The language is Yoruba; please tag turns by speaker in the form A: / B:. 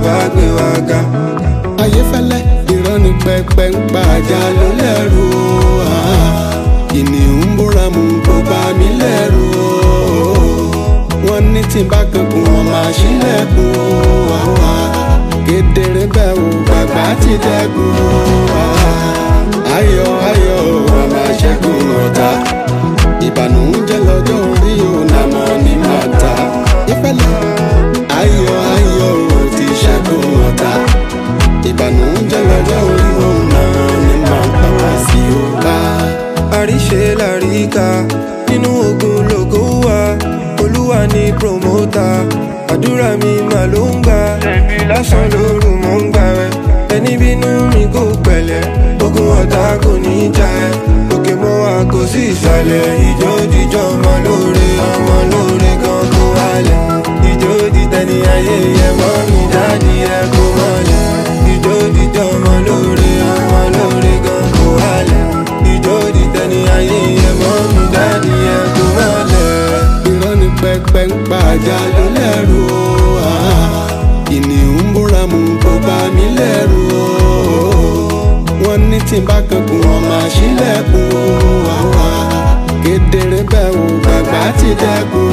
A: wá gbé wa ga.
B: ayéfẹ́lẹ́ irọ́ ni pẹpẹ ń pa ajá ló lẹ́rù o ah. kìnìún ń búra mu kó bá mi lẹ́rù o wọ́n ní tí n bá kankun wọn máa ṣílẹ̀kùn o ah, ah. kedere bẹ́ẹ̀ o bàbá ti dẹ́kun o ah. ayọ̀ ayọ̀ o a máa ṣẹ́gun ọ̀tá ìbànújẹ́ lọ́jọ́ orí o nàmọ́ ní màtá ìfẹ́lẹ́ ayọ̀ ayọ̀ o ti ṣẹ́gun ọ̀tá ìbànújẹ́ lọ́jọ́ orí òun náà ni màá bá wá sí ọ̀la.
A: àríṣe làríkà nínú ogun lògo wà olúwa ní promota àdúrà mi mà ló ń gbà lásán lóru mò ń gbà rẹ ẹni bínú mi kò pẹ̀lẹ́ ogun ọ̀tá kò ní í jà ẹ́ òkè mọ́ wa kò sí ìsàlẹ̀ ìjó jíjọ́ ọmọ lóore ọmọ lóore gan kó wálẹ̀ ìjó dìtẹ̀ni ayé yẹ mọ́ mi dáàdi ẹ kó mọ́lẹ̀ ìjó jíjọ́ ọmọ lóore ọmọ lóore gan kó wálẹ̀ ìjó dìtẹ̀ni ayé yẹ mọ́ mi dáàdi ẹ kó mọ́lẹ̀.
B: irọ́ ni pẹpẹ ń pa ajá ló lẹ́rù o ah. kìnìún ń búra mu kó bá mi lẹ́rù o wọ́n ní tí n bá kankun wọn máa ṣílẹ̀kùn o ah, ah. kedere bẹ́ẹ̀ o bàbá ti dẹ́kun